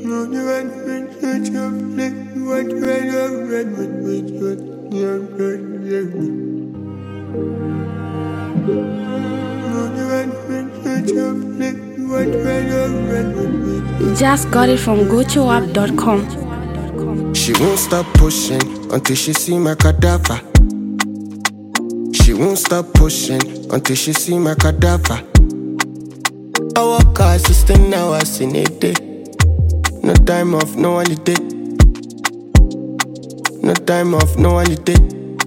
Just got it from gochoapp.com. She won't stop pushing until she see my cadaver. She won't stop pushing until she see my cadaver. I work hard, 16 hours in a day. No time off, no holiday. No time off, no holiday.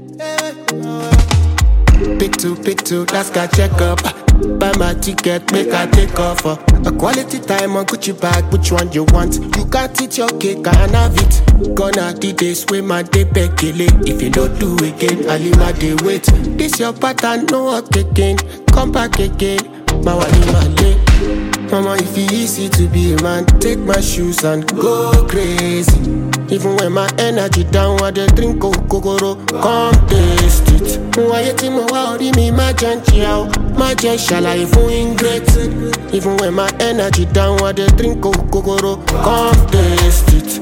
Pick two, pick two, last guy check up. Buy my ticket, make I take off. uh. A quality time on Gucci bag, which one you want? You can't eat your cake, I can have it. Gonna the days with my day bekele. If you don't do again, I leave my day wait. This your pattern, no work again. Come back again, my wali my day. Mama, if it easy to be a man, take my shoes and go crazy. Even when my energy down, I dey drink kokoro, come taste it. Wáyé tí mo wá orí mi má jẹ́ ń jẹ́ o, má jẹ́ ṣàlàyé fún ingrate. Even when my energy down, I dey drink kokoro, come taste it.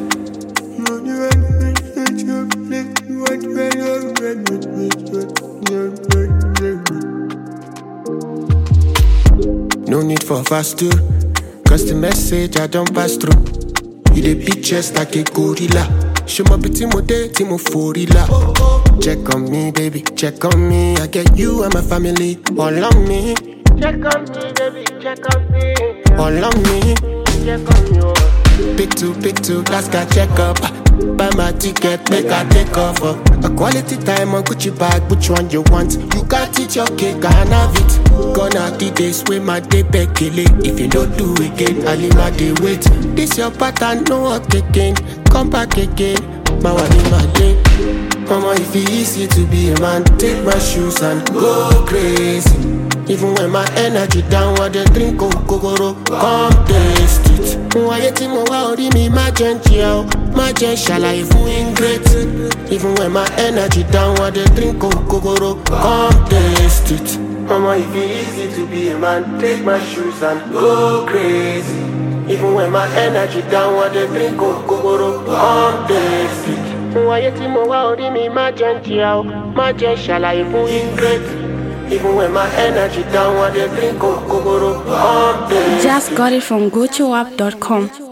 No need for fast two, cause the message I don't pass through. You dey beat chest like a gorilla. Show my bitty mo day, timo forila. Check on me, baby, check on me. I get you and my family all on me. Check on me, baby, check on me. All on me. Check on you. Pick two, pick two, last guy check up. Buy my ticket, make I take off. uh. A quality time on Gucci bag, which one you want? You can't eat your cake, I can have it. Gonna the days with my day bekele. If you don't do again, I leave my day wait. This your pattern, no work again. Come back again, my wali my day. Mama, if it easy to be a man, take my shoes and go crazy. Even when my energy down, I dey drink kokoro, come taste it. Wáyé tí mo wá orí mi má jẹ́ ń jẹ́ o, má jẹ́ ṣàlàyé fún ingrate. Even when my energy down, I dey drink kokoro, come taste it. Mama, if it easy to be a man, take my shoes and go crazy. Even when my energy down, I dey drink kokoro, come taste it. Wáyé tí mo wá orí mi má jẹ́ ń jẹ́ o, má jẹ́ ṣàlàyé fún ingrate. Even when my energy down, I dey drink kokoro, come taste it. Just got it from gochoapp.com.